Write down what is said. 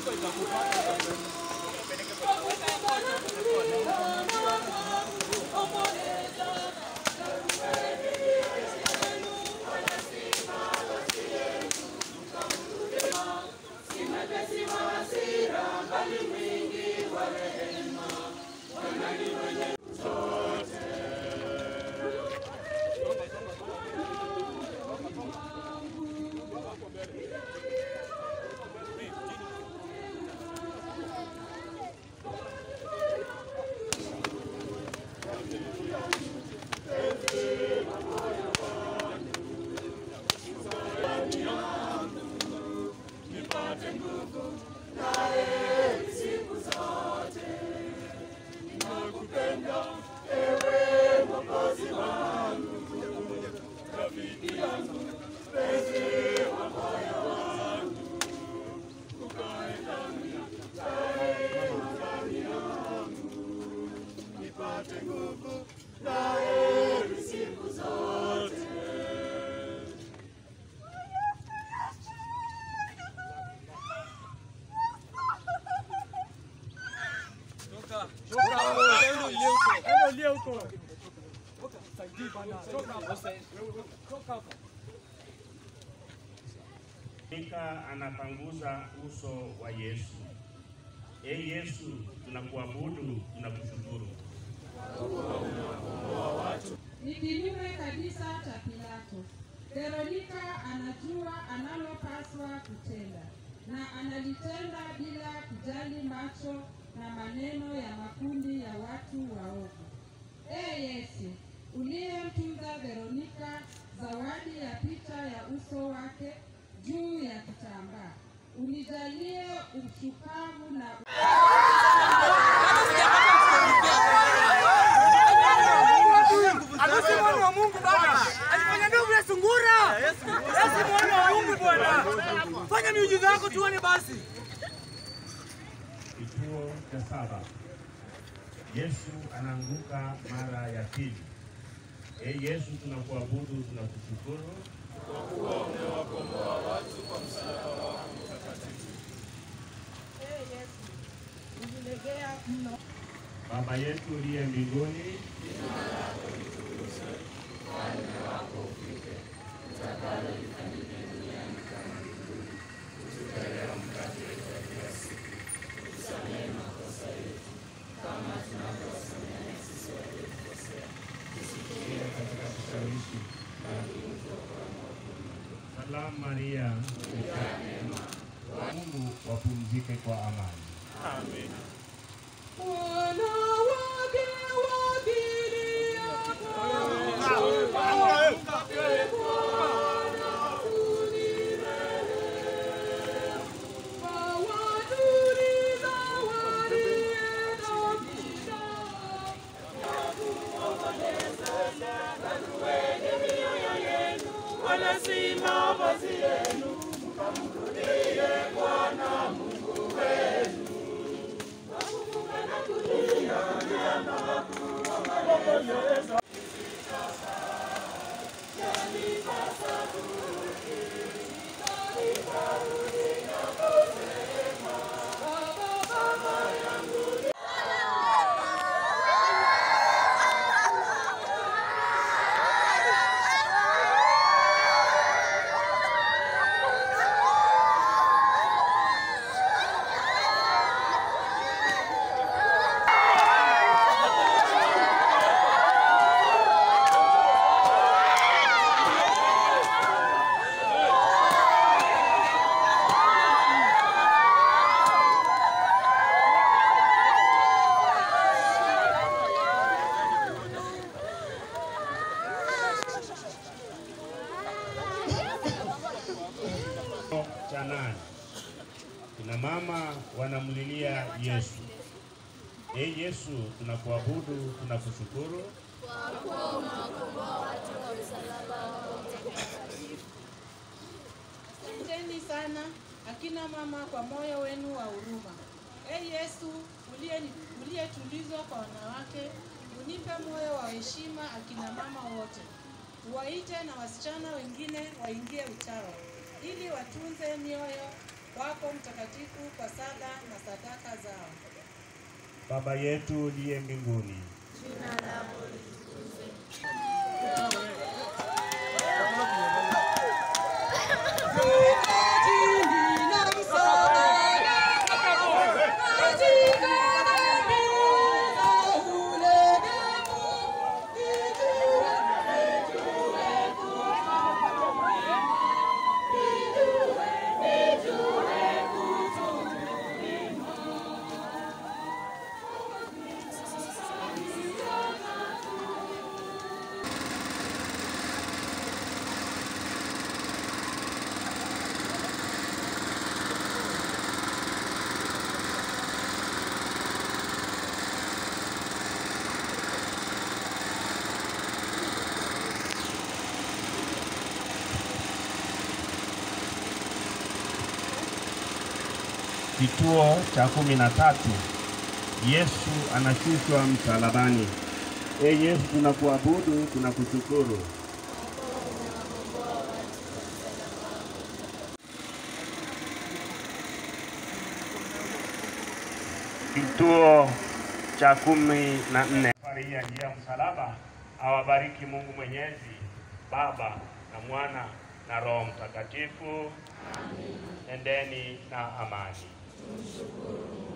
Mika anapanguza uso wa Yesu. E Yesu, tunakuabudu, tunakushukuru. Ni kinyume kabisa cha Pilato. Veronika anajua analopaswa kutenda na analitenda bila kujali macho na maneno ya makundi ya watu waovu. Ee Yesu, uliyemtunza Veronika zawadi ya picha ya uso wake juu ya kitambaa, unijalie ushupavu na Harusi mwana wa Mungu baba. Alifanya ndovu ya sungura. Yesu mwana wa Mungu bwana. Fanya miujiza yako tuone basi. Kituo cha saba. Yesu anaanguka mara ya pili. E Yesu, tunakuabudu, tunakushukuru. Ee Yesu, unilegea mno Baba yetu uliye mbinguni, Salamu Maria, umejaa neema, Mungu wapumzike kwa amani. wanawake cha nane. Kina mama wanamlilia Yesu. E Yesu, tunakuabudu, tunakushukuru. Asanteni sana akina mama kwa moyo wenu wa huruma. Ee Yesu uliye- uliyetulizwa kwa wanawake, unipe moyo wa heshima akina mama wote. Uwaite na wasichana wengine waingie utawa, ili watunze mioyo kwako mtakatifu kwa sala na sadaka zao. Baba yetu uliye mbinguni, kituo cha kumi na tatu. Yesu anashushwa msalabani. E Yesu, tunakuabudu, tunakushukuru. Kituo cha kumi na nne. Safari hii ya njia ya msalaba awabariki Mungu Mwenyezi, Baba na Mwana na Roho Mtakatifu. Endeni na amani.